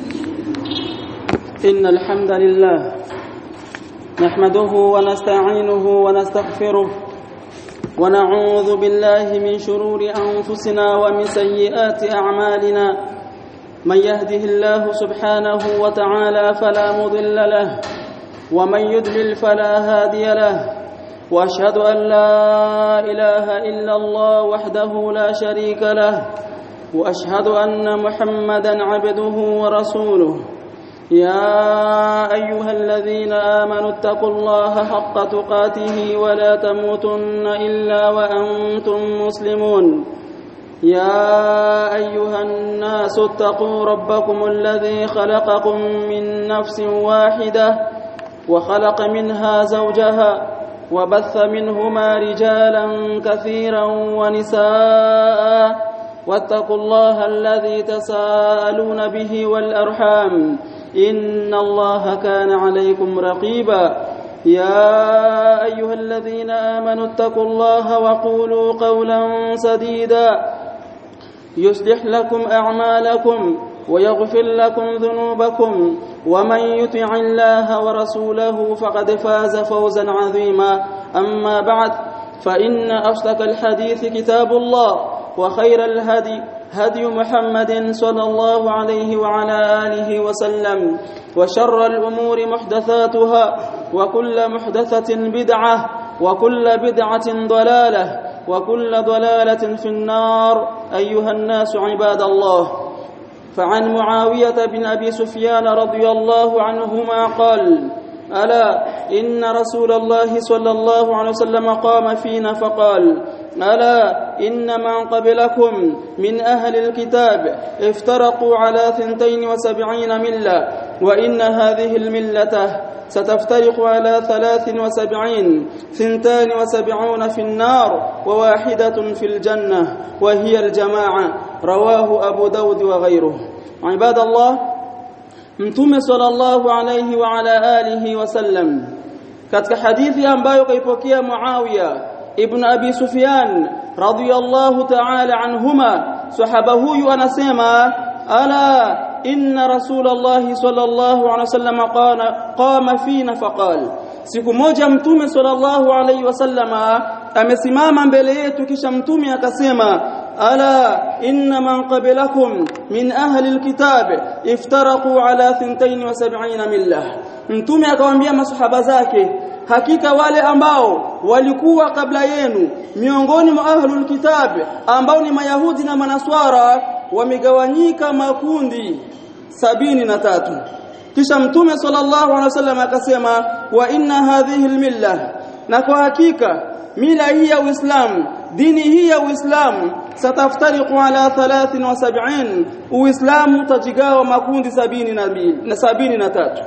إن الحمد لله نحمده ونستعينه ونستغفره ونعوذ بالله من شرور أنفسنا ومن سيئات أعمالنا من يهده الله سبحانه وتعالى فلا مضل له ومن يضلل فلا هادي له واشهد ان لا اله الا الله وحده لا شريك له واشهد ان محمدا عبده ورسوله يا ايها الذين امنوا اتقوا الله حق تقاته ولا تموتن الا وانتم مسلمون يا ايها الناس اتقوا ربكم الذي خلقكم من نفس واحده وخلق منها زوجها وبث منهما رجالا كثيرا ونساء واتقوا الله الذي تساءلون به والارحام ان الله كان عليكم رقيبا يا ايها الذين امنوا اتقوا الله وقولوا قولا سديدا يصلح لكم اعمالكم ويغفر لكم ذنوبكم ومن يطع الله ورسوله فقد فاز فوزا عظيما اما بعد فان اصدق الحديث كتاب الله وخير الهدي هدي محمد صلى الله عليه وعلى اله وسلم وشر الامور محدثاتها وكل محدثه بدعه وكل بدعه ضلاله وكل ضلاله في النار ايها الناس عباد الله فعن معاوية بن أبي سفيان رضي الله عنهما قال ألا إن رسول الله صلى الله عليه وسلم قام فينا فقال ألا إن من قبلكم من أهل الكتاب افترقوا على ثنتين وسبعين ملة وإن هذه الملة ستفترق على ثلاث وسبعين ثنتان وسبعون في النار وواحدة في الجنة وهي الجماعة رواه أبو داود وغيره عباد الله mtume sallallahu alayhi wa ala alihi wasallam katika hadithi ambayo kaipokea Muawiya ibn Abi Sufyan radhiyallahu ta'ala anhuma sahaba huyu anasema ala inna rasulullah sallallahu alayhi wasallam qana qama fina faqal siku moja mtume sallallahu alayhi wasallama amesimama mbele yetu kisha mtume akasema ألا إن من قبلكم من أهل الكتاب افترقوا على ثنتين وسبعين ملة mtume akawaambia masahaba zake hakika wale ambao walikuwa kabla yenu miongoni mwa ahlul kitab ambao ni mayahudi na manaswara wamegawanyika makundi sabini na tatu kisha mtume sallallahu alaihi wasallam akasema wa inna hadhihi almilla na kwa hakika mila hii ya Uislamu dini hii ya Uislamu sataftariqu ala 73 Uislamu utajigawa makundi sabini na mbili na sabini na tatu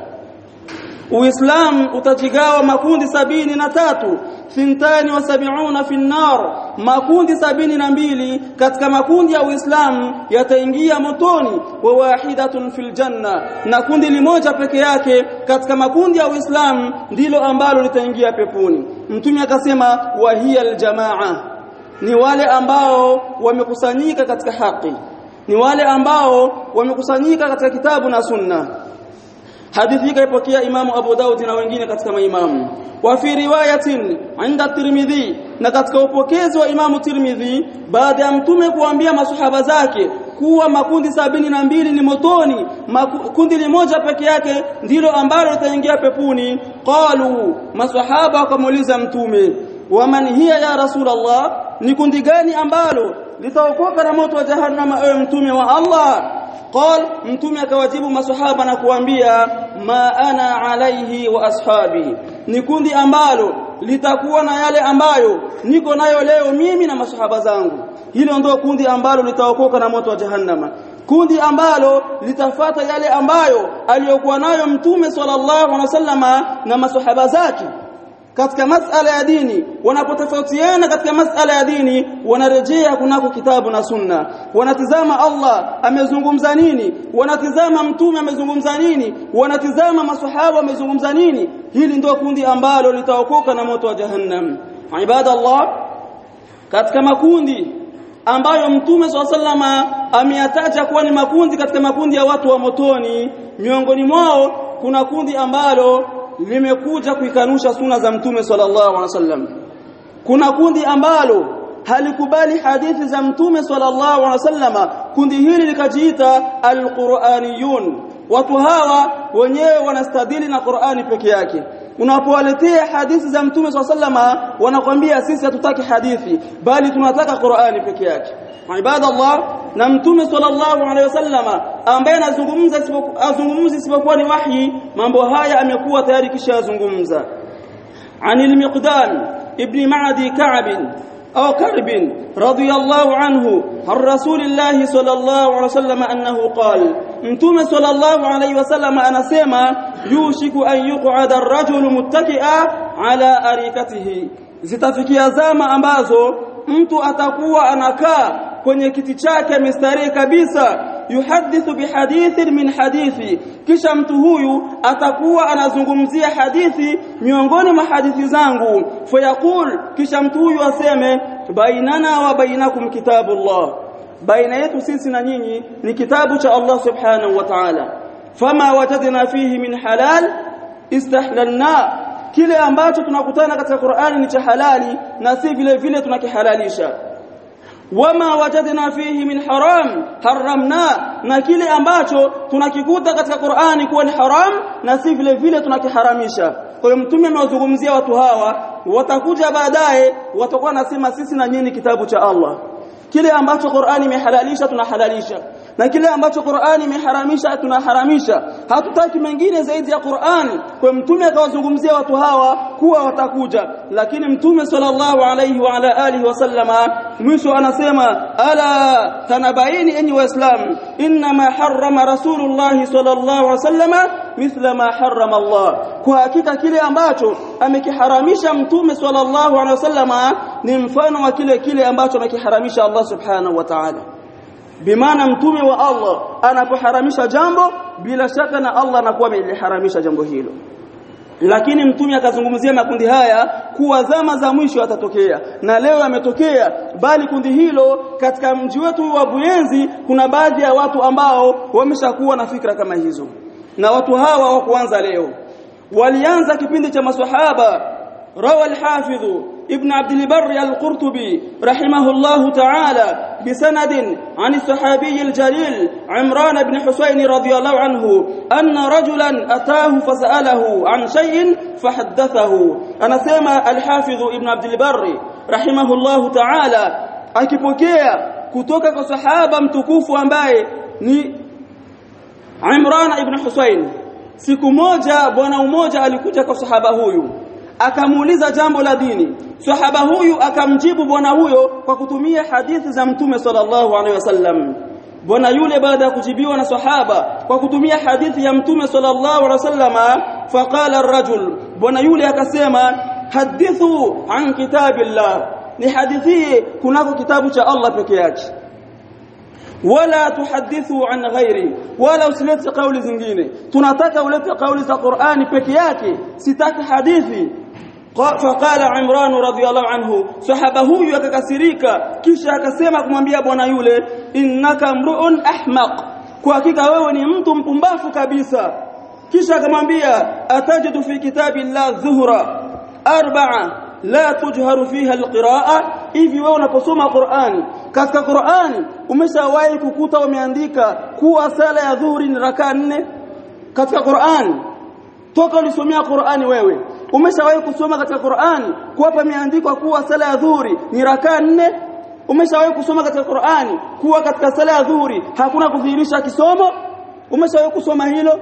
Uislamu utajigawa makundi sabini na tatu thintani wa sabiuna fi nar makundi sabini na mbili katika makundi ya Uislamu yataingia motoni wa wahidatun fil janna na kundi limoja peke yake katika makundi ya Uislamu ndilo ambalo litaingia peponi mtume akasema wa hiya aljamaa ni wale ambao wamekusanyika katika haki ni wale ambao wamekusanyika katika kitabu na sunna hadithi hii kaipokea imamu Abu Daud na wengine katika maimamu wa fi riwayatin inda Tirmidhi na katika upokezi wa imamu Tirmidhi baada ya mtume kuambia masahaba zake kuwa makundi sabini na mbili ni motoni kundi limoja peke yake ndilo ambalo litaingia pepuni qalu masahaba wakamuuliza mtume waman hiya ya rasulullah ni kundi gani ambalo litaokoka na moto wa jahannama ewe mtume wa Allah قال mtume akawajibu maswahaba na kuambia ma ana alaihi wa ashabi ni kundi ambalo litakuwa na yale ambayo niko nayo leo mimi na maswahaba zangu hilo ndio kundi ambalo litaokoka na moto wa jahannama kundi ambalo litafata yale ambayo aliyokuwa nayo mtume sallallahu alaihi wasallama na maswahaba zake katika masala ya dini wanapotofautiana katika masala ya dini wanarejea kunako kitabu na sunna wanatizama Allah amezungumza nini wanatizama mtume amezungumza nini wanatizama maswahaba wamezungumza nini hili ndio kundi ambalo litaokoka na moto wa jahannam ibadallah katika makundi ambayo mtume swalla ameyataja kuwa ni makundi katika makundi ya watu wa motoni miongoni mwao kuna kundi ambalo limekuja kuikanusha suna za mtume sallallahu alaihi wasallam kuna kundi ambalo halikubali hadithi za mtume sallallahu alaihi wasallama kundi hili likajiita alquraniyun watu hawa wenyewe wanastadili na Qur'ani peke yake unapowaletea hadithi za mtume swalla wanakwambia sisi hatutaki hadithi bali tunataka Qur'ani peke yake ibadallah na mtume sallallahu alaihi wasallama ambaye anazungumza azungumzi isipokuwa ni wahi mambo haya amekuwa tayari kisha azungumza anil miqdan ibn ma'di ka'b أو كرب رضي الله عنه عن رسول الله صلى الله عليه وسلم أنه قال متوم صلى الله عليه وسلم أنا سيما يوشك أن يقعد الرجل متكئا على أريكته zitafikia zama ambazo mtu atakuwa anakaa kwenye kiti chake mistarehe kabisa yuhadithu bihadithin min hadithi kisha mtu huyu atakuwa anazungumzia hadithi miongoni mwa hadithi zangu fayaqul kisha mtu huyu aseme bainana wa bainakum kitabullah baina yetu sisi na nyinyi ni kitabu cha Allah subhanahu wa ta'ala fama wajadna fihi min halal istahlalna kile ambacho tunakutana katika Qur'ani ni cha halali na si vile vile tunakihalalisha wama wajadna fihi min haram haramna na kile ambacho tunakikuta katika Qur'ani kuwa ni haram na si vile vile tunakiharamisha kwa hiyo mtume amewazungumzia watu hawa watakuja baadaye watakuwa nasema sisi na nyinyi kitabu cha Allah kile ambacho Qur'ani imehalalisha tunahalalisha na kile ambacho Qur'ani imeharamisha tunaharamisha hatutaki mengine zaidi ya Qur'ani kwa mtume akawazungumzia watu hawa kuwa watakuja lakini mtume sallallahu alayhi wa ala alihi wasallama mwisho anasema ala tanabaini enyi waislamu inma harrama rasulullah sallallahu alayhi wasallama mithla ma harrama Allah kwa hakika kile ambacho amekiharamisha mtume sallallahu alayhi wasallama ni mfano wa kile kile ambacho amekiharamisha Allah subhanahu wa ta'ala bimaana mtume wa Allah anapoharamisha jambo bila shaka na Allah anakuwa ameliharamisha jambo hilo lakini mtume akazungumzia makundi haya kuwa zama za mwisho yatatokea na leo yametokea bali kundi hilo katika mji wetu wa Buyenzi kuna baadhi ya watu ambao wameshakuwa na fikra kama hizo na watu hawa wa kuanza leo walianza kipindi cha maswahaba روى الحافظ ابن عبد البر القرطبي رحمه الله تعالى بسند عن الصحابي الجليل عمران بن حسين رضي الله عنه أن رجلا أتاه فسأله عن شيء فحدثه أنا سيما الحافظ ابن عبد البر رحمه الله تعالى akipokea kutoka kwa sahaba mtukufu ambaye ni Imran ibn Husayn siku moja bwana mmoja alikuja kwa sahaba huyu akamuuliza jambo la dini sahaba huyu akamjibu bwana huyo kwa kutumia hadithi za mtume sallallahu alaihi wasallam bwana yule baada ya kujibiwa na sahaba kwa kutumia hadithi ya mtume sallallahu alaihi wasallama faqala ar-rajul bwana yule akasema hadithu an kitabillah ni hadithi kunako kitabu cha Allah peke yake wala tuhadithu an ghairi wala usilete kauli zingine tunataka ulete kauli za Qur'ani peke yake sitaki hadithi فقال عمران رضي الله عنه صحابه huyu akakasirika kisha akasema kumwambia bwana yule innaka mruun ahmaq kwa hakika wewe ni mtu mpumbafu kabisa kisha akamwambia atajidu fi kitabillah dhuhra arba'a la tujharu fiha alqiraa hivi wewe unaposoma Qur'ani katika Qur'ani umeshawahi kukuta wameandika kuwa sala ya dhuhuri ni rakaa nne katika Qur'ani toka ulisomea Qur'ani wewe umeshawahi kusoma katika Qur'ani kuwa pameandikwa kuwa sala ya dhuhuri ni rakaa nne umeshawahi kusoma katika Qur'ani kuwa katika sala ya dhuhuri hakuna kudhihirisha kisomo umeshawahi kusoma hilo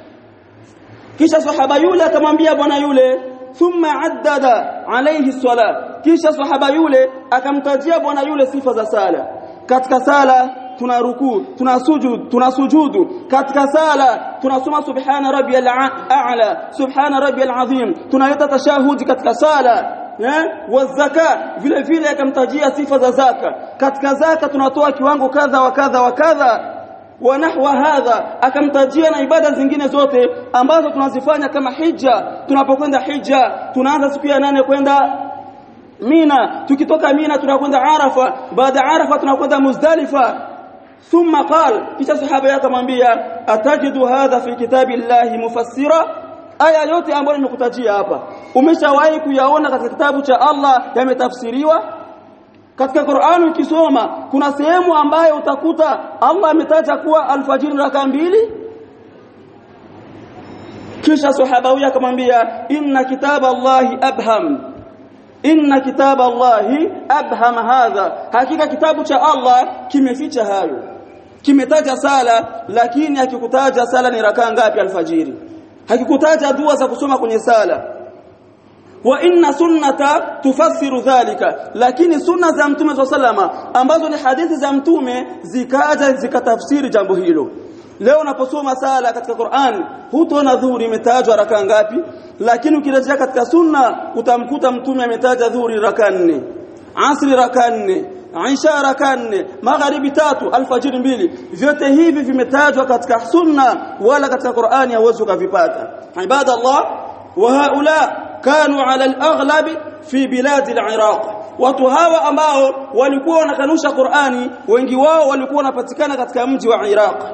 kisha sahaba yule akamwambia bwana yule thumma addada alayhi sala kisha sahaba yule akamtajia bwana yule sifa za sala katika sala tuna rukuu tuna sujud tuna sujudu katika sala tunasoma subhana rabbiyal a'la subhana rabbiyal azim tunaleta tashahudi katika sala eh wazaka vile vile akamtajia sifa za zaka katika zaka tunatoa kiwango kadha wa kadha wa kadha wa nahwa hadha akamtajia na ibada zingine zote ambazo tunazifanya kama hija tunapokwenda hija tunaanza siku ya nane kwenda Mina tukitoka Mina tunakwenda Arafa baada ya Arafa tunakwenda Muzdalifa thumma qal kisha sahaba yake akamwambia atajidu hadha fi kitabillahi mufassira aya yote ambayo nimekutajia hapa umeshawahi kuyaona katika kitabu cha Allah yametafsiriwa katika Qur'an ukisoma kuna sehemu ambayo utakuta Allah ametaja kuwa alfajiri raka mbili kisha sahaba huyo akamwambia inna kitaba Allahi abham inna kitaba Allahi abham hadha hakika kitabu cha Allah kimeficha hayo kimetaja sala lakini hakikutaja sala ni rakaa ngapi alfajiri hakikutaja dua za kusoma kwenye sala wa inna sunnata tufassiru dhalika lakini sunna za mtume sallama ambazo ni hadithi za mtume zikaja zikatafsiri jambo hilo leo unaposoma sala katika Qur'an hutaona dhuhuri imetajwa raka ngapi lakini ukirejea katika sunna utamkuta mtume ametaja dhuhuri raka nne asri raka nne Aisha raka nne magharibi tatu alfajiri mbili vyote hivi vimetajwa katika sunna wala katika Qur'ani hauwezi ukavipata ibadallah wa haula kanu ala al-aghlab fi bilad al-Iraq watu hawa ambao walikuwa wanakanusha Qur'ani wengi wao walikuwa wanapatikana katika mji wa Iraq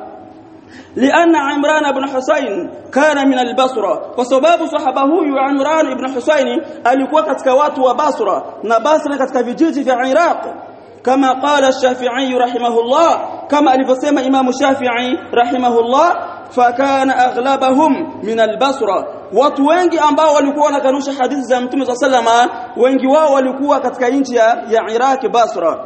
لأن عمران بن حسين كان من البصرة وسبب صحابه huyu عمران بن حسين alikuwa katika watu wa Basra na Basra katika vijiji vya Iraq كما قال الشافعي رحمه الله كما alivyosema Imam Shafi'i rahimahullah fakana aghlabahum min al-Basra watu wengi ambao walikuwa wanakanusha hadithi za Mtume sallama wengi wao walikuwa katika nchi ya, ya Iraq Basra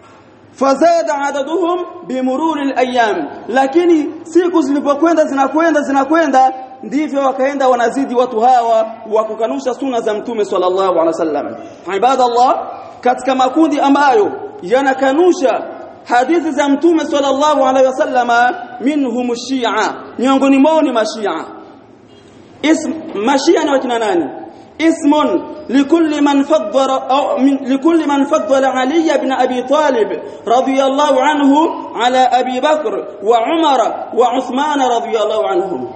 fazada adaduhum bimururi al-ayyam lakini siku zilipokwenda zinakwenda zinakwenda ndivyo wakaenda wanazidi watu hawa wa kukanusha sunna za Mtume sallallahu alaihi wasallam ibadallah katika makundi ambayo yanakanusha hadithi za mtume sallallahu alaihi wasallama minhum shia miongoni mwao ni mashia ism mashia ni wakina nani اسم لكل من فضل أو من لكل من فضل علي بن ابي طالب رضي الله عنه على ابي بكر وعمر وعثمان رضي الله عنهم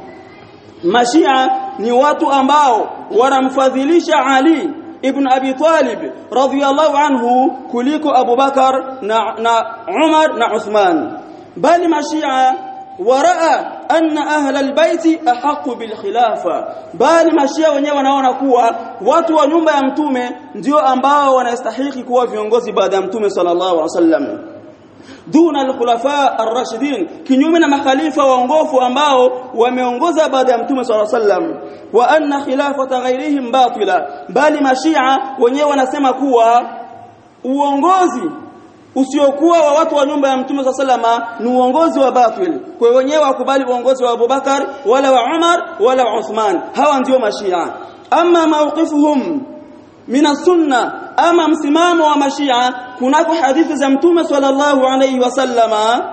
مشيعه ni watu ambao wanamfadhilisha Ali ibn Abi Talib radhiyallahu anhu kuliko Abu Bakar na, na Umar na Uthman bali mashia waraa anna ahla albayti ahqqu bil khilafa bali mashia wenyewe wanaona kuwa watu wa nyumba ya mtume ndio ambao wanastahili kuwa viongozi baada ya mtume sallallahu alaihi wasallam duna al-khulafa ar-rashidin kinyume na makhalifa waongofu ambao wameongoza baada ya mtume sallallahu alaihi wasallam wa anna khilafata ghairihim batila bali mashia wenyewe wanasema kuwa uongozi usiokuwa wa watu wa nyumba ya mtume sallama ni uongozi wa batil kwa hiyo wenyewe wakubali uongozi wa Abubakar wala wa Umar wala wa Uthman hawa ndio mashia ama mawqifuhum min sunna ama msimamo wa mashia kunako hadithi za mtume sallallahu alayhi wasallama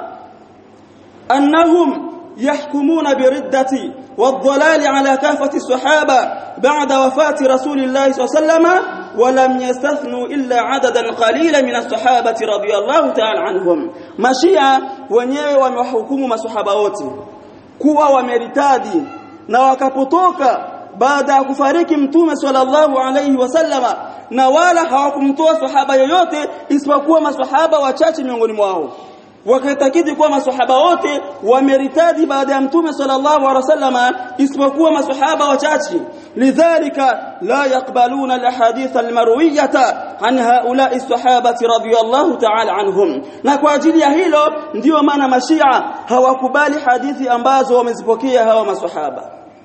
annahum يحكمون بالردة والضلال على كافة الصحابة بعد وفاة رسول الله صلى الله عليه وسلم ولم يستثنوا إلا عددا قليلا من الصحابة رضي الله تعالى عنهم مشيئة wenyewe wamewahukumu masahaba wote kuwa wameritadi na wakapotoka baada ya kufariki mtume sallallahu alayhi wasallama na wala hawakumtoa sahaba yoyote isipokuwa masahaba wachache miongoni mwao wakaitakidi kuwa masahaba wote wameritadi baada ya mtume sallallahu alaihi wasallama isipokuwa masahaba wachache lidhalika la yaqbaluna alahadith almarwiyata an haula'i sahabati radiyallahu ta'ala anhum na kwa ajili ya hilo ndiyo maana mashia hawakubali hadithi ambazo wamezipokea hawa masahaba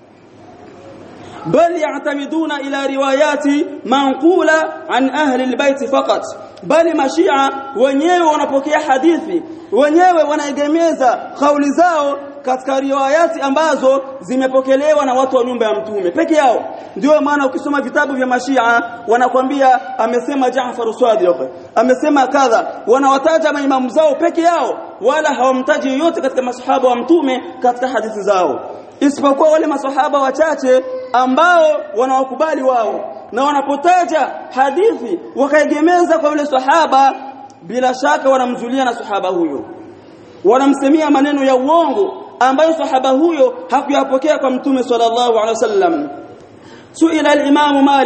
بل يعتمدون إلى روايات منقولة عن أهل البيت فقط bali mashia wenyewe wanapokea hadithi wenyewe wanaegemeza kauli zao katika riwayati ambazo zimepokelewa na watu wa nyumba ya mtume peke yao ndio maana ukisoma vitabu vya mashia wanakwambia amesema Jaafar Sadiq amesema kadha wanawataja maimamu zao peke yao wala hawamtaji yoyote katika masahaba wa mtume katika hadithi zao isipokuwa wale masahaba wachache ambao wanawakubali wao na wanapotaja hadithi wakaegemeza kwa yule sahaba bila shaka wanamzulia na sahaba huyo wanamsemia maneno ya uongo ambayo sahaba huyo hakuyapokea kwa mtume sallallahu alaihi wasallam suila al-imam malik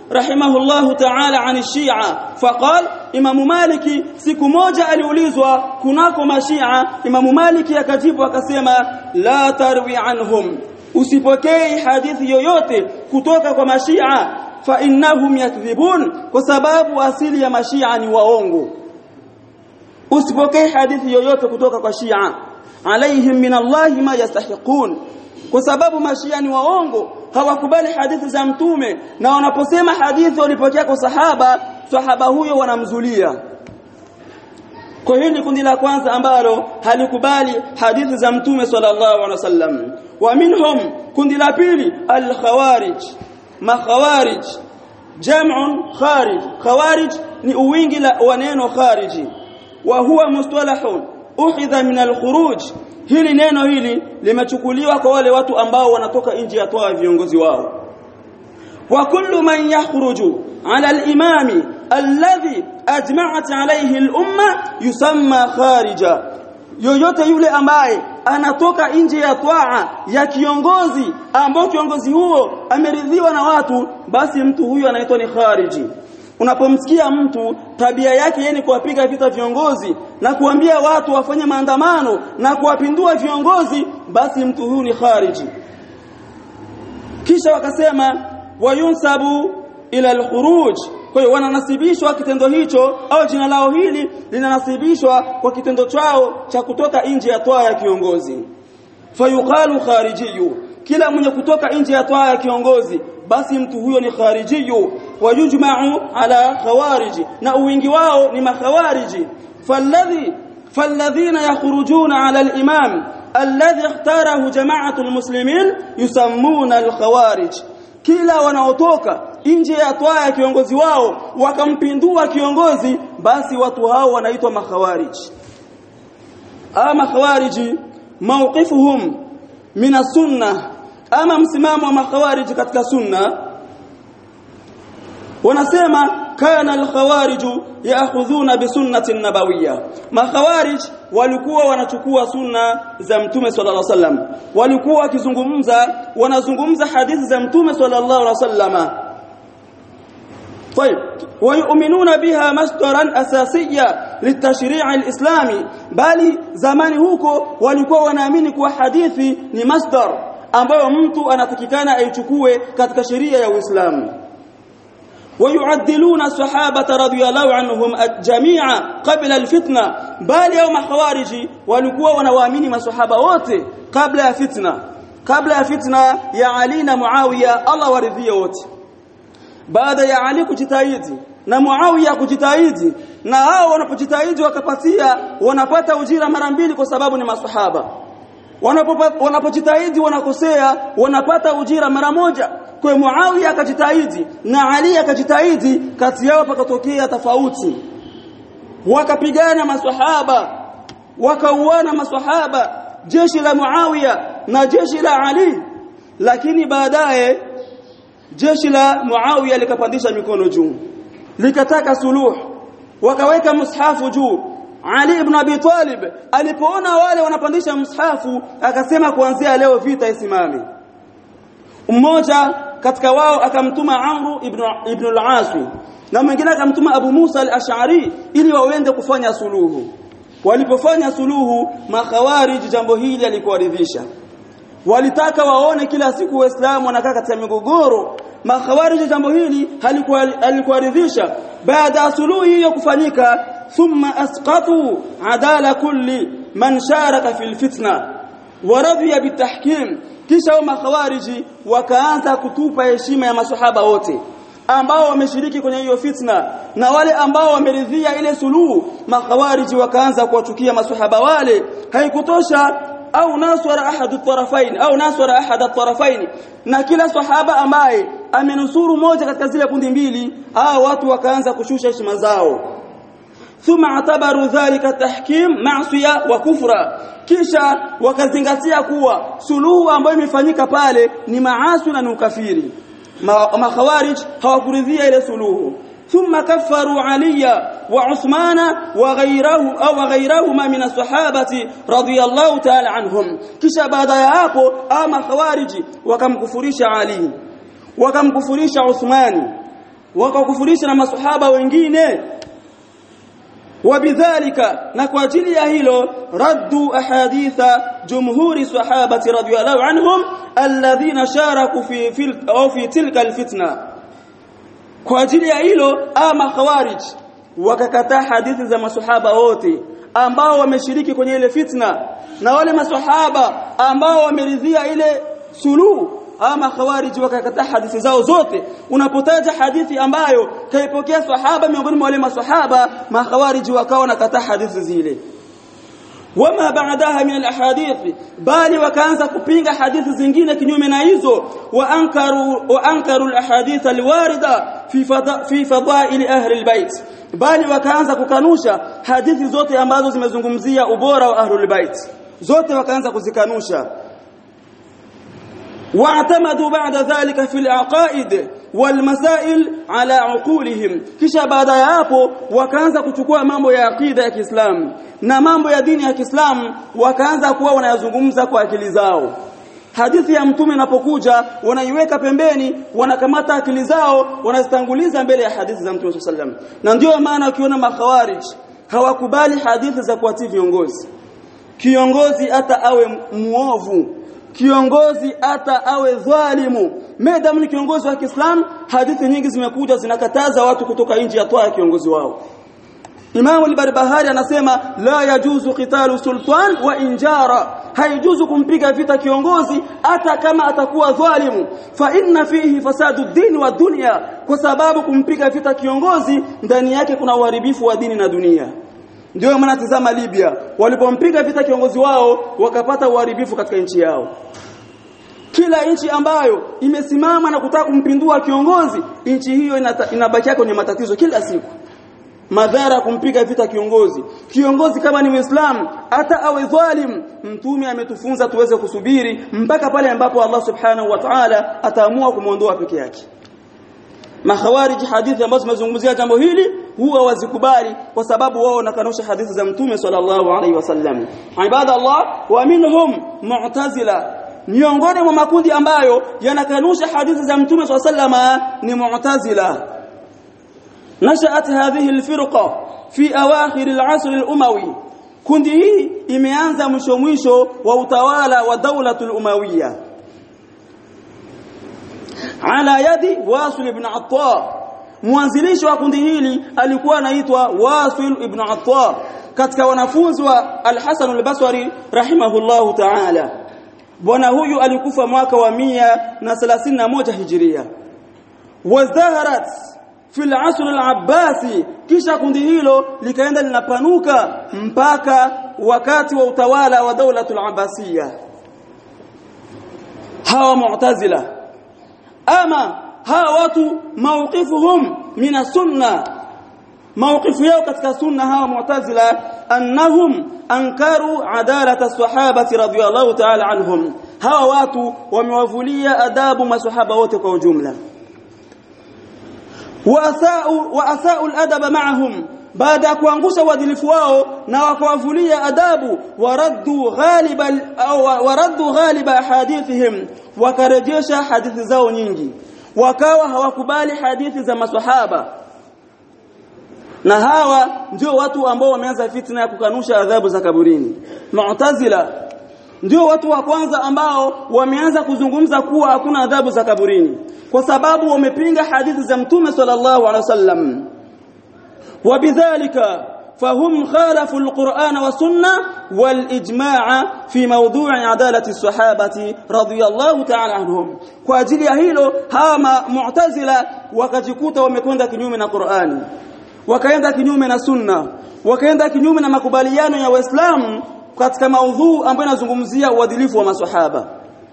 رحمه الله تعالى عن الشيعة فقال إمام مالك siku moja aliulizwa kunako mashia Imam Malik akajibu akasema la tarwi anhum usipokei hadithi yoyote kutoka kwa mashia fa innahum yakdhibun kwa sababu asili ya mashia ni waongo usipokei hadithi yoyote kutoka kwa shia alaihim min Allah ma yastahiqun kwa sababu mashia ni waongo hawakubali hadithi za mtume na wanaposema hadithi walipokea kwa sahaba sahaba huyo wanamzulia kwa hiyo ni kundi la kwanza ambalo halikubali hadithi za mtume sallallahu alaihi wasallam wa minhum kundi la pili al-khawarij makhawarij jam'un kharij khawarij ni uwingi wa neno khariji wa huwa mustalahun uhidha min al-khuruj hili neno hili limechukuliwa kwa wale watu ambao wanatoka nje ya toa viongozi wao wa kullu man yakhruju ala al-imami alladhi ajma'at alayhi al-umma yusamma kharija yoyote yule ambaye anatoka nje ya twaa ya kiongozi ambao kiongozi huo ameridhiwa na watu basi mtu huyo anaitwa ni khariji unapomsikia mtu tabia yake yeye ni kuwapiga vita viongozi na kuambia watu wafanye maandamano na kuwapindua viongozi basi mtu huyu ni khariji kisha wakasema wayunsabu ila alkhuruj kwa hiyo wananasibishwa kitendo hicho au jina lao hili linanasibishwa kwa kitendo chao cha kutoka nje ya toa ya kiongozi fayuqalu kharijiyu kila mwenye kutoka nje ya toa ya kiongozi basi mtu huyo ni kharijiyu wayujma'u ala khawariji na uwingi wao ni makhawariji falladhi falladhina yakhrujuna ala al-imam alladhi ikhtarahu jama'atu al-muslimin yusammuna al-khawarij kila wanaotoka nje ya toa ya kiongozi wao wakampindua kiongozi basi watu hao wanaitwa makhawariji ama khawariji mawqifuhum min as-sunnah ama msimamo wa makhawariji katika sunna wanasema kana al-khawariju ya'khudhuna bi sunnati nabawiyya makhawarij walikuwa wanachukua sunna za mtume sallallahu alaihi wasallam walikuwa wakizungumza wanazungumza hadithi za mtume sallallahu alaihi wasallama طيب ويؤمنون بها مصدرا اساسيا للتشريع الاسلامي bali zamani huko walikuwa wanaamini kuwa hadithi ni masdar ambayo mtu anatakikana aichukue katika sheria ya Uislamu ويعدلون الصحابه رضي الله عنهم جميعا قبل الفتنه bali au makhawariji walikuwa wanawaamini maswahaba wote kabla ya fitna kabla ya fitna ya Ali na Muawiya Allah waridhie wote baada ya Ali kujitahidi na Muawiya kujitahidi na hao wanapojitahidi wakapatia wanapata ujira mara mbili kwa sababu ni maswahaba wanapojitahidi wanakosea wanapata ujira mara moja kwa Muawiya akajitahidi na Ali akajitahidi kati yao pakatokea tofauti wakapigana maswahaba wakauana maswahaba jeshi la Muawiya na jeshi la Ali lakini baadaye jeshi la Muawiya likapandisha mikono juu likataka suluhu wakaweka mushafu juu Ali ibn Abi Talib alipoona wale wanapandisha mushafu akasema kuanzia leo vita isimame mmoja katika wao akamtuma Amru ibn ibn al-As na mwingine akamtuma Abu Musa al-Ash'ari ili waende kufanya suluhu walipofanya suluhu makhawarij jambo hili alikuwaridhisha walitaka waone kila siku waislamu wanakaa katika migogoro makhawarij jambo hili halikuwaridhisha baada ya suluhu hiyo kufanyika thumma asqatu adala kulli man sharaka fil fitna waradhiya bitahkim kisha wa makhawariji wakaanza kutupa heshima ya masahaba wote ambao wameshiriki kwenye hiyo fitna na wale ambao wameridhia ile suluhu makhawariji wakaanza kuwachukia masahaba wale haikutosha au naswara ahadu tarafain au naswara ahada tarafain na kila sahaba ambaye amenusuru moja katika zile kundi mbili hao watu wakaanza kushusha heshima zao thumma atabaru dhalika tahkim ma'siya wa kufra kisha wakazingatia kuwa suluhu ambayo imefanyika pale ni maasi na ni ukafiri makhawarij hawakuridhia ile suluhu ثم كفروا عليا وعثمان وغيره او غيرهما من الصحابه رضي الله تعالى عنهم kisha baada ya hapo ama khawariji wakamkufurisha Ali wakamkufurisha Uthmani wakakufurisha na masahaba wengine وبذلك نكو ajili ya hilo raddu ahaditha jumhuri sahabati radhiyallahu anhum alladhina sharaku fi fil au fi tilka alfitna kwa ajili ya hilo ama khawarij wakakataa hadithi za masahaba wote ambao wameshiriki kwenye ile fitna na wale masahaba ambao wameridhia ile suluhu ama khawarij wakakataa hadithi zao zote unapotaja hadithi ambayo kaipokea sahaba miongoni mwa wale masahaba makhawarij wakawa nakataa hadithi zile wama baadaha min alahadith bali wakaanza kupinga hadithi zingine kinyume na hizo wa ankaru wa ankaru alahadith alwarida fi fada fi fadail ahli albayt bali wakaanza kukanusha hadithi zote ambazo zimezungumzia ubora wa ahli albayt zote wakaanza kuzikanusha واعتمدوا بعد ذلك في العقائد والمسائل على عقولهم kisha baada ya hapo wakaanza kuchukua mambo ya akida ya Kiislamu na mambo ya dini ya Kiislamu wakaanza kuwa wanayazungumza kwa akili zao hadithi ya mtume inapokuja wanaiweka pembeni wanakamata akili zao wanazitanguliza mbele ya hadithi za mtume sallam na ndio maana ukiona makhawarij hawakubali hadithi za kuatii viongozi kiongozi hata awe muovu kiongozi hata awe dhalimu madam ni kiongozi wa Kiislamu hadithi nyingi zimekuja zinakataza watu kutoka nje ya toa ya kiongozi wao Imam al-Barbahari anasema la yajuzu qitalu sultan wa injara haijuzu kumpiga vita kiongozi hata kama atakuwa dhalimu fa inna fihi fasadu dini wa dunya kwa sababu kumpiga vita kiongozi ndani yake kuna uharibifu wa dini na dunia ndio maana tazama Libya walipompiga vita kiongozi wao wakapata uharibifu katika nchi yao kila nchi ambayo imesimama na kutaka kumpindua kiongozi nchi hiyo inabakia kwenye matatizo kila siku madhara kumpiga vita kiongozi kiongozi kama ni muislamu hata awe dhalim mtume ametufunza tuweze kusubiri mpaka pale ambapo Allah subhanahu wa ta'ala ataamua kumwondoa peke yake makhawarij hadithi ambazo zimezungumzia jambo hili huwa wazikubali kwa sababu wao wanakanusha hadithi za mtume sallallahu alaihi wasallam ibada Allah wa minhum mu'tazila miongoni mwa makundi ambayo yanakanusha hadithi za mtume sallallahu alaihi ni mu'tazila nashaat hadhihi alfirqa fi awakhir al'asr al-umawi kundi hii imeanza mwisho mwisho wa utawala wa daulatul umawiyya ala yadi wasil ibn atta mwanzilishi wa kundi hili alikuwa anaitwa wasil ibn atta katika wanafunzi wa al-Hasan al-Basri rahimahullahu ta'ala bwana huyu alikufa mwaka wa mia na thelathini na moja hijiria wazaharat fi al-asr al-abbasi kisha kundi hilo likaenda linapanuka mpaka wakati wa utawala wa daulatul abbasiyya hawa mu'tazila ama hawa watu mawqifuhum min sunna mawqifu yao katika sunna hawa mu'tazila annahum ankaru adalata sahabati radhiyallahu ta'ala anhum hawa watu wamewavulia adabu masahaba wote kwa ujumla waasau waasau aladaba ma'ahum baada ya kuangusha uadilifu wao na wakawavulia adabu waraddu ghaliba au waraddu ghaliba hadithihim wakarejesha hadithi zao nyingi wakawa hawakubali hadithi za maswahaba na hawa ndio watu ambao wameanza fitna ya kukanusha adhabu za kaburini mu'tazila ndio watu wa kwanza ambao wameanza kuzungumza kuwa hakuna adhabu za kaburini kwa sababu wamepinga hadithi za mtume sallallahu alaihi wasallam وبذلك فهم خالفوا القرآن والسنة والإجماع في موضوع عدالة الصحابة رضي الله تعالى عنهم kwa ajili ya hilo hawa mu'tazila wakajikuta wamekwenda kinyume na Qur'ani wakaenda kinyume na sunna wakaenda kinyume na makubaliano ya waislamu katika maudhu ambayo inazungumzia uadilifu wa maswahaba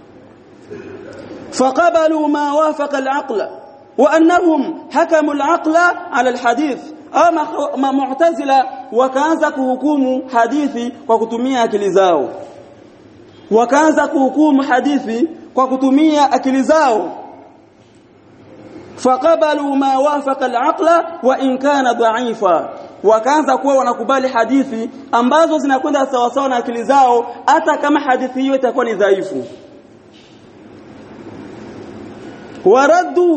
faqabalu ma wafaqa al-aqla wa annahum hakamu al-aqla ala al-hadith ama mu'tazila wakaanza kuhukumu hadithi kwa kutumia akili zao wakaanza kuhukumu hadithi kwa kutumia akili zao faqabalu ma wafaqa al-aqla wa in kana dha'ifa wakaanza kuwa wanakubali hadithi ambazo zinakwenda sawa sawa na akili zao hata kama hadithi hiyo itakuwa ni dhaifu waraddu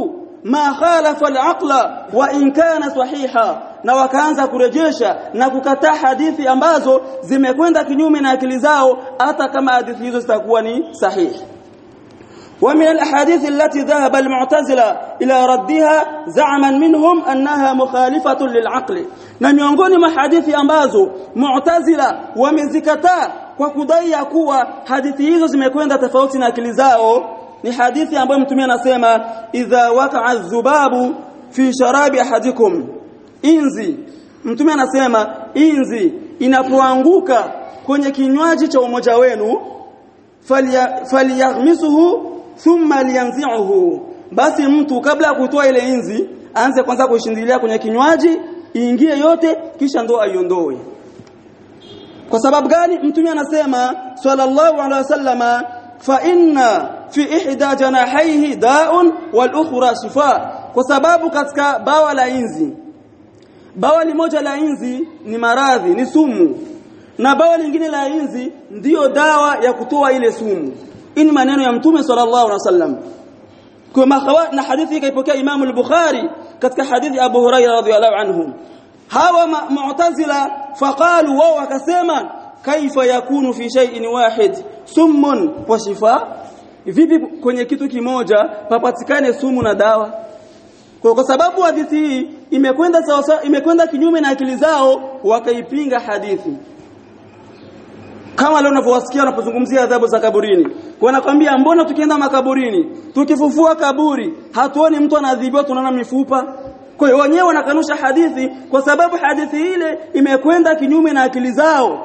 ma khalafa al-aqla wa in kana sahiha na wakaanza kurejesha na kukataa hadithi ambazo zimekwenda kinyume na akili zao hata kama hadithi hizo zitakuwa ni sahihi ومن الأحاديث التي ذهب المعتزلة إلى ردها زعما منهم أنها مخالفة للعقل na miongoni mwa hadithi ambazo mu'tazila wamezikataa kwa kudai ya kuwa hadithi hizo zimekwenda tofauti na akili zao ni hadithi ambayo mtume anasema idha waqa'a dhubabu fi sharabi ahadikum inzi mtume anasema inzi inapoanguka kwenye kinywaji cha umoja wenu falyaghmisuhu thumma liyanzi'uhu basi mtu kabla ya kutoa ile inzi aanze kwanza kushindilia kwenye kinywaji iingie yote kisha ndo aiondoe kwa sababu gani mtume anasema sallallahu alaihi wasallama fa inna fi ihda janahaihi da'un wal ukhra shifa kwa sababu katika bawa la inzi bawa limoja la inzi ni maradhi ni sumu na bawa lingine la inzi ndiyo dawa ya kutoa ile sumu hii ni maneno ya mtume sallallahu alaihi wasallam kwa mahawa na hadithi kaipokea Imam al-Bukhari katika hadithi Abu Hurairah radhiyallahu anhu hawa mu'tazila faqalu wao wakasema kaifa yakunu fi shay'in wahid summun wa shifa vipi kwenye kitu kimoja papatikane sumu na dawa kwa, kwa sababu hadithi hii imekwenda sawa imekwenda kinyume na akili zao wakaipinga hadithi kama leo unavyowasikia wanapozungumzia adhabu za kaburini wanakwambia mbona tukienda makaburini tukifufua kaburi hatuoni mtu anaadhibiwa tunaona mifupa kwa hiyo wenyewe wanakanusha hadithi kwa sababu hadithi ile imekwenda kinyume na akili zao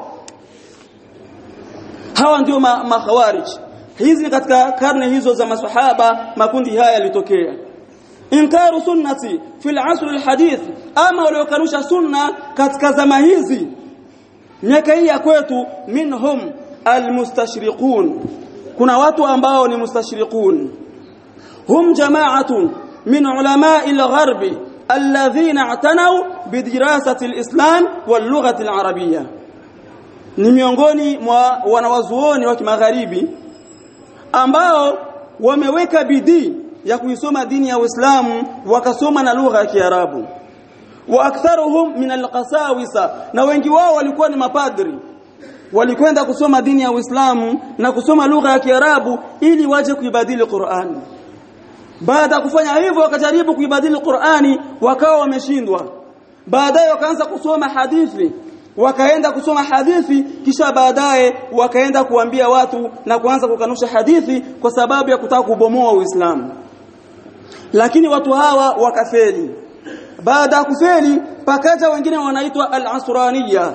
hawa ndio makhawarij ma hizi katika karne hizo za maswahaba makundi haya yalitokea inkaru sunnati fil asr alhadith ama waliokanusha sunna katika zama hizi miaka hii ya kwetu minhum almustashriqun kuna watu ambao ni mustashriqun hum jama'atun min ulama'i al-gharb alladhina i'tanaw bidirasati al-islam wal-lughati al-arabiyya ni miongoni mwa wanawazuoni wa kimagharibi ambao wameweka bidii ya kuisoma dini ya Uislamu wakasoma na lugha ya Kiarabu wa aktharuhum min alqasawisa na wengi wao walikuwa ni mapadri walikwenda kusoma dini ya Uislamu na kusoma lugha ya Kiarabu ili waje kuibadili Qur'an baada ya kufanya hivyo wakajaribu kuibadili Qur'ani wakawa wameshindwa baadaye wakaanza kusoma hadithi wakaenda kusoma hadithi kisha baadaye wakaenda kuambia watu na kuanza kukanusha hadithi kwa sababu ya kutaka kubomoa Uislamu lakini watu hawa wakafeli baada ya kufeli pakaja wengine wanaitwa al-asraniya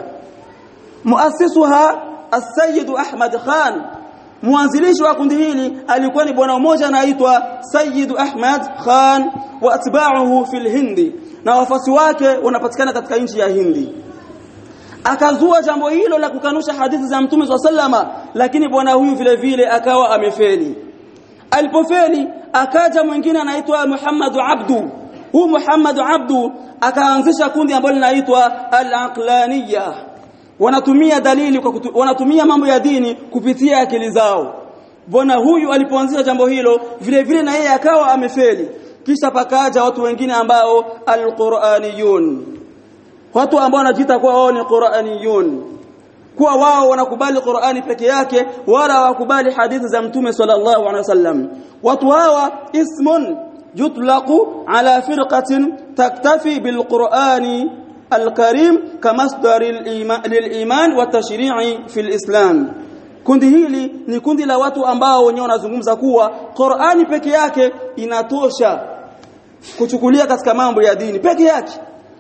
muasisuha as-sayyid Ahmad Khan mwanzilishi wa kundi hili alikuwa ni bwana mmoja anaitwa Sayyid Ahmad Khan wa atba'uhu fil Hindi na wafasi wake wanapatikana katika nchi ya Hindi akazua jambo hilo la kukanusha hadithi za Mtume swalla sallama lakini bwana huyu vile vile akawa amefeli alipofeli akaja mwingine anaitwa Muhammad Abdu huu Muhammad Abdu akaanzisha kundi ambalo linaitwa al-aqlaniyya wanatumia dalili kwa kutu, wanatumia mambo ya dini kupitia akili zao bwana huyu alipoanzisha jambo hilo vile vile na yeye akawa amefeli kisha pakaja watu wengine ambao al-Qur'aniyun watu ambao wanajiita kuwa wao ni Qur'aniyun kuwa wao wanakubali Qur'ani peke yake wala hawakubali hadithi za Mtume sallallahu alaihi wasallam watu hawa ismun yutlaqu ala firqatin taktafi bilqur'ani alkarim kamasdar liliman wa tashri'i fil islam kundi hili ni kundi la watu ambao wenyewe wanazungumza kuwa Qur'ani peke yake inatosha kuchukulia katika mambo ya dini peke yake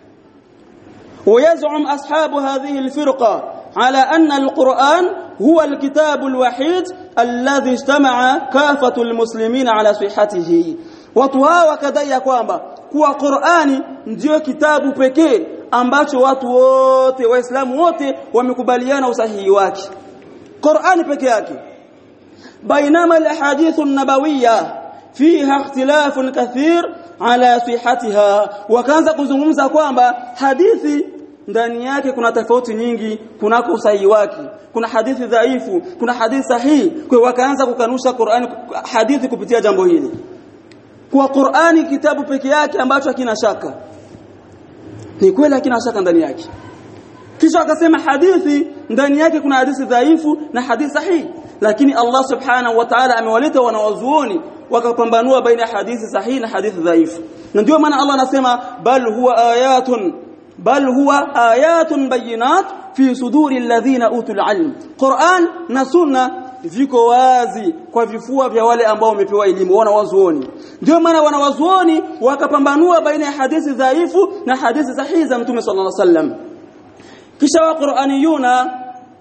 ويزعم أصحاب هذه الفرقة على أن القرآن هو الكتاب الوحيد الذي اجتمع كافة المسلمين على صحته وتها وكدai kwamba kuwa Qur'ani ndio kitabu pekee ambacho watu wote waislamu wote wamekubaliana usahihi wake Qur'ani pekee yake bainama alahadith an-nabawiyya fiha ikhtilafun kathir ala sihatiha wakaanza kuzungumza kwamba hadithi ndani yake kuna tofauti nyingi kunako usahihi wake kuna hadithi dhaifu kuna hadithi sahihi kwa wakaanza kukanusha Qur'an hadithi kupitia jambo hili kwa Qur'ani kitabu peke yake ambacho hakina shaka ni kweli hakina shaka ndani yake kisha akasema hadithi ndani yake kuna hadithi dhaifu na hadithi sahihi lakini Allah subhanahu wa ta'ala amewaleta wanawazuoni wakapambanua baina hadithi sahihi na hadithi dhaifu na ndio maana Allah anasema bal huwa ayatun bal huwa ayatun bayinat fi suduri alladhina utul ilm Qur'an na sunna viko wazi kwa vifua vya wale ambao wamepewa elimu wanawazuoni ndio maana wanawazuoni wakapambanua baina ya hadithi dhaifu na hadithi sahihi za mtume sallallahu alaihi wasallam kisha wa qur'aniyuna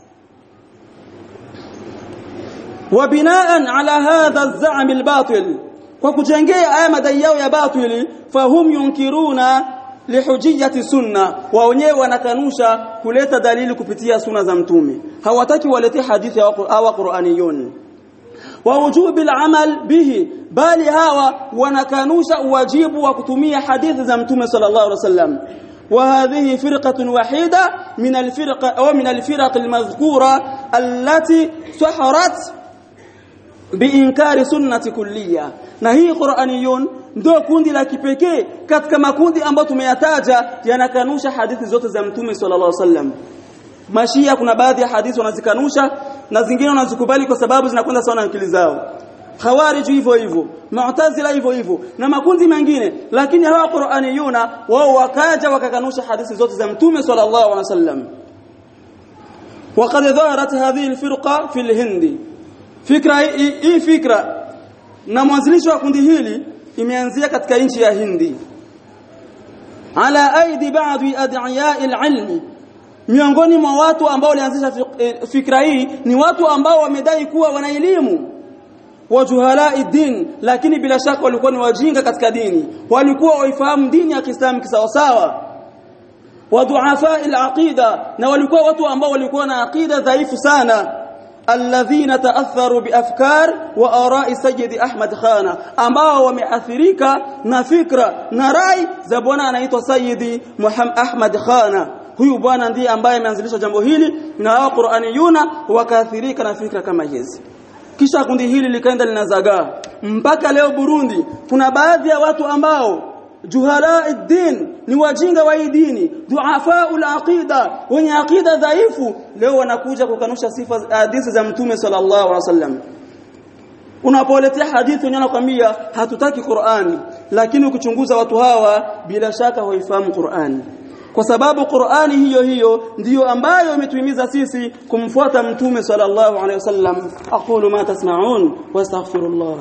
وبناء على هذا الزعم الباطل وكجengea haya madai yao ya batili fahum yunkiruna lihujiyati sunna wa wenyewe wanakanusha kuleta dalili kupitia sunna za mtume hawataki walete hadithi hawa qur'aniyun wa wujubil amal bihi bali hawa wanakanusha uwajibu wa kutumia hadithi za mtume sallallahu alaihi wasallam وهذه فرقة وحيدة من الفرق أو من الفرق المذكورة التي سحرت biinkari sunnati kulliya na hii Qur'aniyun ndio kundi la kipekee katika makundi ambayo tumeyataja yanakanusha hadithi zote za mtume sallallahu alaihi wasallam mashia kuna baadhi ya hadithi wanazikanusha na zingine wanazikubali kwa sababu zinakwenda sawa na akili zao khawarij hivyo hivyo mu'tazila hivyo hivyo na makundi mengine lakini hawa Qur'aniyuna wao wakaja wakakanusha hadithi zote za mtume sallallahu alaihi wasallam وقد ظهرت هذه الفرقه في الهند fikra hii fikra na mwanzilishi wa kundi hili imeanzia katika nchi ya Hindi ala aidi baadhi ad'iyai al-ilm miongoni mwa watu ambao walianzisha fikra hii ni watu ambao wamedai kuwa wana elimu wajuhalai din lakini bila shaka walikuwa ni wajinga katika dini walikuwa waifahamu dini ya Kiislamu kisawasawa waduafa al-aqida na walikuwa watu ambao walikuwa na aqida dhaifu sana alladhina ta'atharu biafkar wa ara'i sayyid Ahmad Khana ambao wameathirika na fikra na rai za bwana anaitwa Sayyidi Muhammad Ahmad Khana huyu bwana ndiye ambaye ameanzilisha jambo hili na hao Qur'aniyuna wakaathirika na fikra kama hizi kisha kundi hili likaenda linazagaa mpaka leo Burundi kuna baadhi ya watu ambao juhala din ni wajinga wa dini duafa aqida wenye aqida dhaifu leo wanakuja kukanusha sifa hadithi za mtume sallallahu alaihi wasallam unapoletea hadithi wenyewe nakwambia hatutaki Qur'ani lakini ukichunguza watu hawa bila shaka hawaifahamu Qur'ani kwa sababu Qur'ani hiyo hiyo ndiyo ambayo imetuhimiza sisi kumfuata mtume sallallahu alaihi wasallam aqulu ma tasma'un wastaghfirullah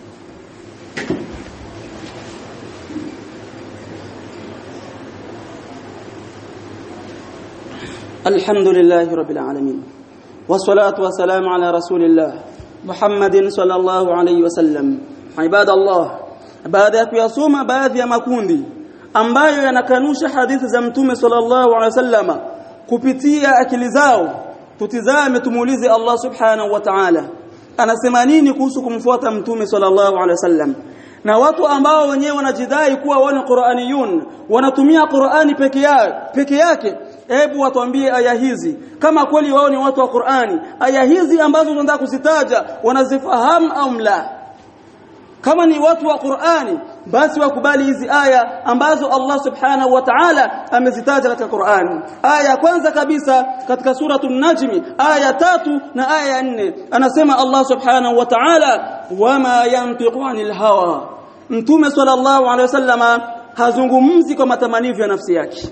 الحمد لله رب العالمين والصلاة والسلام على رسول الله محمد صلى الله عليه وسلم عباد الله baada ya kuyasoma baadhi ya makundi ambayo yanakanusha hadithi za mtume sallallahu alaihi wasallama kupitia akili zao tutizame tumuulize Allah subhanahu wa ta'ala anasema nini kuhusu kumfuata mtume sallallahu alaihi wasallam na watu ambao wenyewe wanajidai kuwa wao ni Qur'aniyun wanatumia Qur'ani peke yake peke yake hebu watuambie aya hizi kama kweli wao ni watu wa Qur'ani aya hizi ambazo tunataka kuzitaja wanazifahamu au la kama ni watu wa Qur'ani basi wakubali hizi aya ambazo Allah subhanahu wa ta'ala amezitaja katika Qur'ani aya ya kwanza kabisa katika suratul najmi aya tatu na aya ya nne anasema Allah subhanahu wa ta'ala wama yantiqu anil hawa mtume sallallahu alaihi wasallama hazungumzi kwa matamanio ya nafsi yake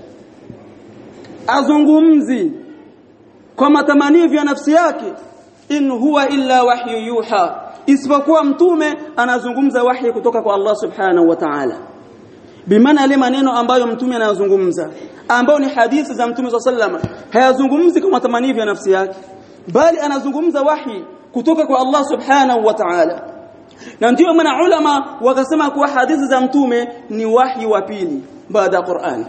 azungumzi kwa matamanio ya nafsi yake in huwa illa wahyu yuha isipokuwa mtume anazungumza wahi kutoka kwa Allah subhanahu wa ta'ala bimaana yale maneno ambayo mtume anayozungumza ambao ni hadithi za mtume sallallahu hayazungumzi kwa matamanio ya nafsi yake bali anazungumza wahi kutoka kwa Allah subhanahu wa ta'ala na ndio maana ulama wakasema kuwa hadithi za mtume ni wahi wa pili baada ya Qur'an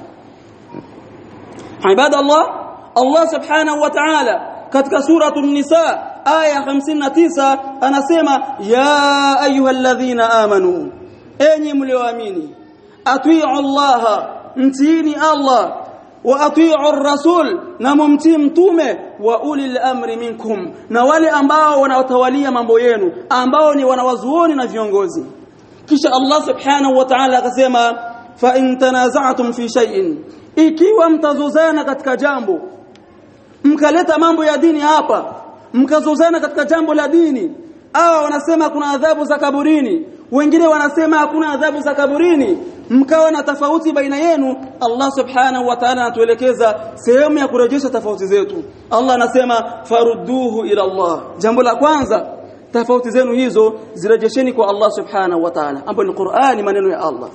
ibadallah Allah subhanahu wa ta'ala katika suratu nisa aya 59 anasema ya ayyuhalladhina amanu enyi mlioamini atii Allah mtiini Allah wa atii rasul na mumtii mtume wa ulil amri minkum na wale ambao wanawatawalia mambo yenu ambao ni wanawazuoni na viongozi kisha Allah subhanahu wa ta'ala akasema fa in tanaza'tum fi shay'in ikiwa mtazozana katika jambo mkaleta mambo ya dini hapa mkazozana katika jambo la dini hawa wanasema kuna adhabu za kaburini wengine wanasema hakuna adhabu za kaburini mkawa na tofauti baina yenu Allah subhanahu wa ta'ala anatuelekeza sehemu ya kurejesha tofauti zetu Allah anasema farudduhu ila Allah jambo la kwanza tofauti zenu hizo zirejesheni kwa Allah subhanahu wa ta'ala ambapo ni Qur'ani maneno ya Allah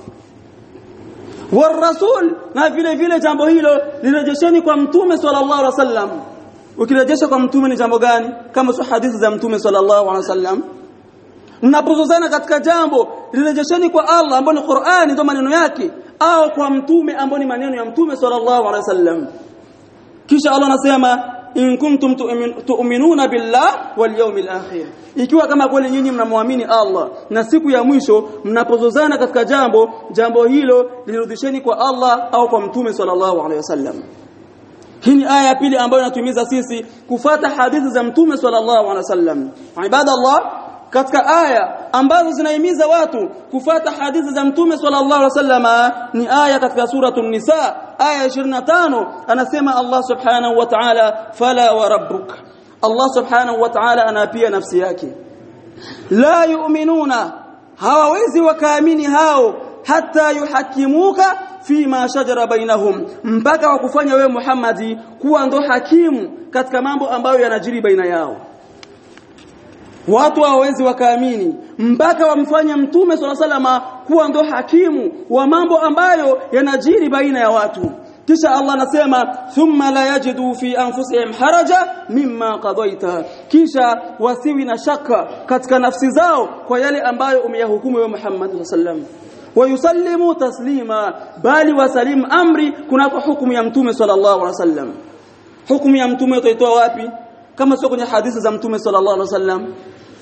warasul na vile vile jambo hilo lirejesheni kwa mtume sallallahu alaihi wasallam ukirejesha kwa mtume ni jambo gani kama sio hadithi za mtume sallallahu alaihi wasallam mnapozozana katika jambo lirejesheni kwa Allah ambao ni Qur'ani ndio maneno yake au kwa mtume ambao ni maneno ya mtume sallallahu alaihi wasallam kisha Allah anasema in kuntum tu'minuna billah wal yawmil akhir ikiwa kama kweli nyinyi mnamwamini Allah na siku ya mwisho mnapozozana katika jambo jambo hilo lirudisheni kwa Allah au kwa mtume sallallahu alaihi wasallam hii ni aya ya pili ambayo inatuhimiza sisi kufata hadithi za mtume sallallahu alaihi wasallam ibadallah katika aya ambazo zinahimiza watu kufata hadithi za mtume sallallahu alaihi wasallam ni aya katika suratul nisa aya 25 anasema Allah subhanahu wa ta'ala fala wa rabbuk Allah subhanahu wa ta'ala anapia nafsi yake la yu'minuna hawawezi wakaamini hao hata yuhakimuka fima shajara bainahum mpaka wakufanya wewe Muhammadi kuwa ndo hakimu katika mambo ambayo yanajiri baina yao watu hawawezi wakaamini mpaka wamfanye mtume swalla salama kuwa ndo hakimu wa mambo ambayo yanajiri baina ya watu kisha Allah anasema thumma la yajidu fi anfusihim haraja mimma qadaita kisha wasiwi na shaka katika nafsi zao kwa yale ambayo umeyahukumu wewe Muhammad sallam wayusallimu taslima bali wasalim amri kunako hukumu ya mtume sallallahu alaihi wasallam hukumu ya mtume utaitoa wapi kama sio kwenye hadithi za mtume sallallahu alaihi wasallam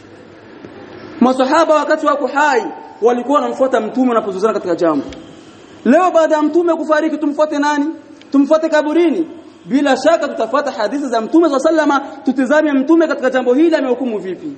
masahaba wakati wako hai walikuwa wanamfuata mtume wanapozozana katika jambo leo baada ya mtume kufariki tumfuate nani tumfuate kaburini bila shaka tutafuata hadithi za mtume sallama tutizame mtume katika jambo hili amehukumu vipi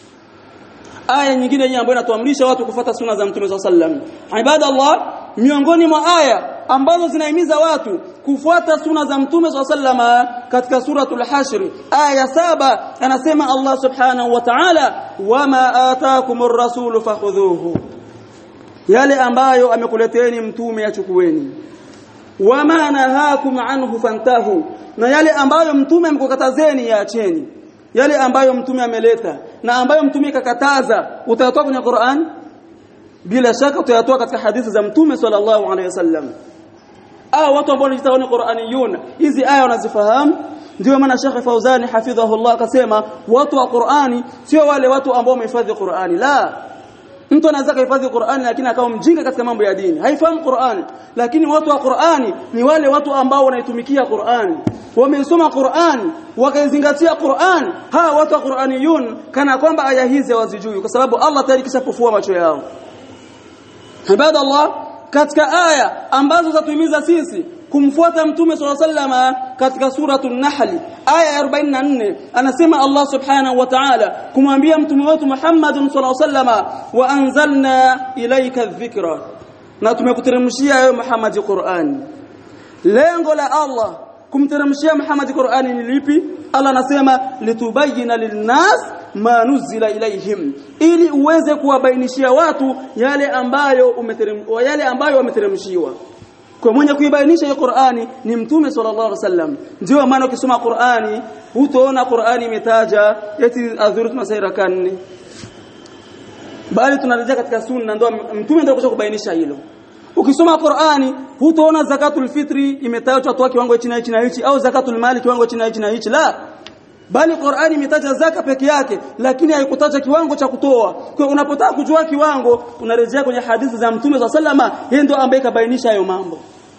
aya nyingine hii ambayo inatuamrisha watu kufuata suna za mtume sallam ibadallah miongoni mwa aya ambazo zinahimiza watu kufuata suna za mtume sallama katika suratul hashr aya saba anasema Allah subhanahu wa ta'ala wama ataakumur rasulu fakhudhuhu yale ambayo amekuleteni mtume achukueni wama nahakum anhu fantahu na yale ambayo mtume amekukatazeni yaacheni yale ambayo mtume ameleta na ambayo mtume kakataza utayatoa kwenye Qur'an bila shaka utayatoa katika hadithi za mtume sallallahu alaihi wasallam au watu ambao wanajitaona Qur'aniyun hizi aya wanazifahamu ndio maana Sheikh Fauzani hafidhahullah akasema watu wa Qur'ani sio wale watu ambao wamehifadhi Qur'ani la mtu anaweza kuhifadhi Qur'ani lakini akawa mjinga katika mambo ya dini haifahamu Qur'ani lakini watu wa Qur'ani ni wale watu ambao wanaitumikia Qur'ani wamesoma Qur'ani wakaizingatia Qur'ani hawa watu wa Qur'aniyun kana kwamba aya hizi hawazijui kwa sababu Allah tayari kishapofua macho yao ibada Allah katika aya ambazo zatuhimiza sisi kumfuata mtume swalla sallama katika suratul nahl aya ya 44 anasema Allah subhanahu wa ta'ala kumwambia mtume wetu Muhammad swalla sallama wa anzalna ilayka dhikra na tumekuteremshia wewe Muhammad Qur'an lengo la Allah kumteremshia Muhammad Qur'ani ni lipi Allah anasema litubayyana linnas ma nuzila ilaihim ili uweze kuwabainishia watu yale ambayo umeterem yale ambayo wameteremshiwa kwa mwenye kuibainisha hiyo Qur'ani ni mtume sallallahu alaihi wasallam ndio maana ukisoma Qur'ani utaona Qur'ani imetaja eti adhurut masaira kanne bali tunarejea katika sunna ndio mtume ndio kuja kubainisha hilo ukisoma Qur'ani hutaona zakatul fitri imetajwa toa kiwango hichi na hichi na hichi au zakatul mali kiwango hichi na hichi na hichi la bali Qur'ani imetaja zaka peke yake lakini haikutaja kiwango cha kutoa kwa unapotaka kujua kiwango unarejea kwenye hadithi za mtume za sallama yeye ndio ambaye kabainisha hayo mambo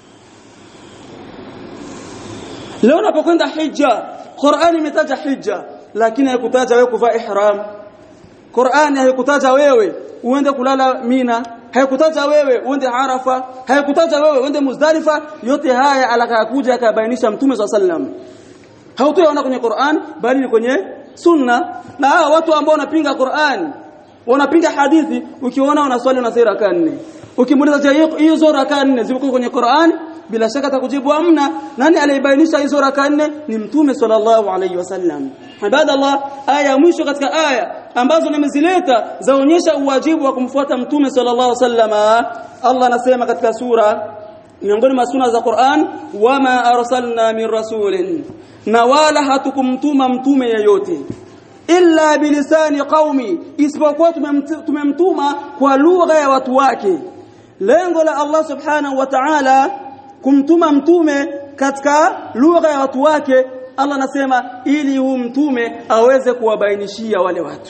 leo unapokwenda hija Qur'ani imetaja hija lakini haikutaja wewe kuvaa ihram Qur'ani haikutaja wewe uende kulala Mina haikutaja wewe uende Arafa haikutaja wewe uende Muzdalifa yote haya alakakuja akabainisha mtume swalla sallam hautoyaona kwenye Qur'an bali ni kwenye sunna na hawa watu ambao wanapinga Qur'an unapinga hadithi ukiona unaswali unasali raka nne ukimuuliza je hizo raka nne ziko kwenye Qur'an bila shaka atakujibu amna nani alibainisha hizo raka nne ni mtume sallallahu alayhi wasallam ibadallah aya mwisho katika aya ambazo nimezileta zaonyesha uwajibu wa kumfuata mtume sallallahu alayhi wasallam Allah anasema katika sura miongoni mwa suna za Qur'an wama arsalna min rasulin na wala hatukumtuma mtume yeyote illa bilisani qaumi isipokuwa tumemtuma kwa lugha ya watu wake lengo la Allah subhanahu wa ta'ala kumtuma mtume katika lugha ya watu wake Allah anasema ili huu mtume aweze kuwabainishia wale watu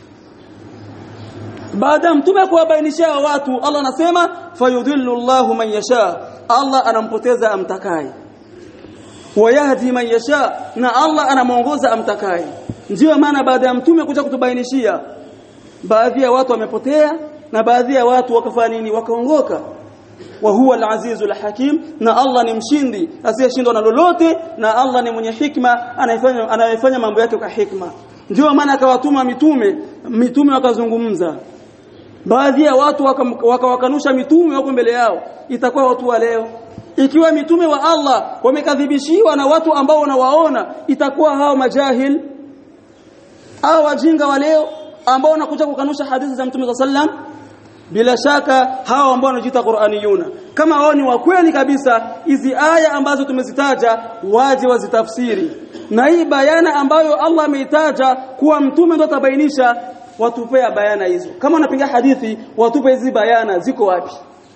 baada mtume kuwabainishia watu Allah anasema fayudhillu Allahu man yasha Allah anampoteza amtakaye wayahdi man yasha na Allah anamuongoza amtakaye ndio maana baada ya mtume kuja kutubainishia baadhi ya watu wamepotea na baadhi ya watu wakafanya nini wakaongoka wa huwa al-azizul hakim na Allah ni mshindi asiyeshindwa na lolote na Allah ni mwenye hikma anayefanya anayefanya mambo yake kwa hikma ndio maana akawatuma mitume mitume wakazungumza baadhi ya watu wakawakanusha waka mitume wako mbele yao itakuwa watu wa leo ikiwa mitume wa Allah wamekadhibishiwa na watu ambao wanawaona itakuwa hao majahil au wajinga wa leo ambao wanakuja kukanusha hadithi za mtume sallam bila shaka hao ambao wanajiita Qur'aniyuna kama wao ni wa kweli kabisa hizi aya ambazo tumezitaja waje wazitafsiri na hii bayana ambayo Allah ameitaja kuwa mtume ndo atabainisha watupea bayana hizo kama unapinga hadithi watupe hizi bayana ziko wapi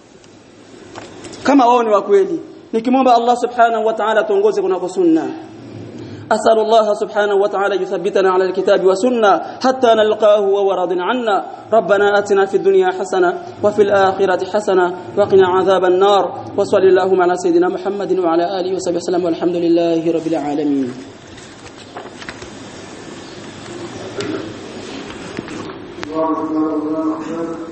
kama wao ni wa kweli nikimwomba Allah subhanahu wa ta'ala tuongoze kunako sunna أسأل الله سبحانه وتعالى يثبتنا على الكتاب والسنة حتى نلقاه وهو راض عنا ربنا آتنا في الدنيا حسنة وفي الآخرة حسنة وقنا عذاب النار وصل اللهم على سيدنا محمد وعلى آله وصحبه وسلم والحمد لله رب العالمين الله أكبر الله أكبر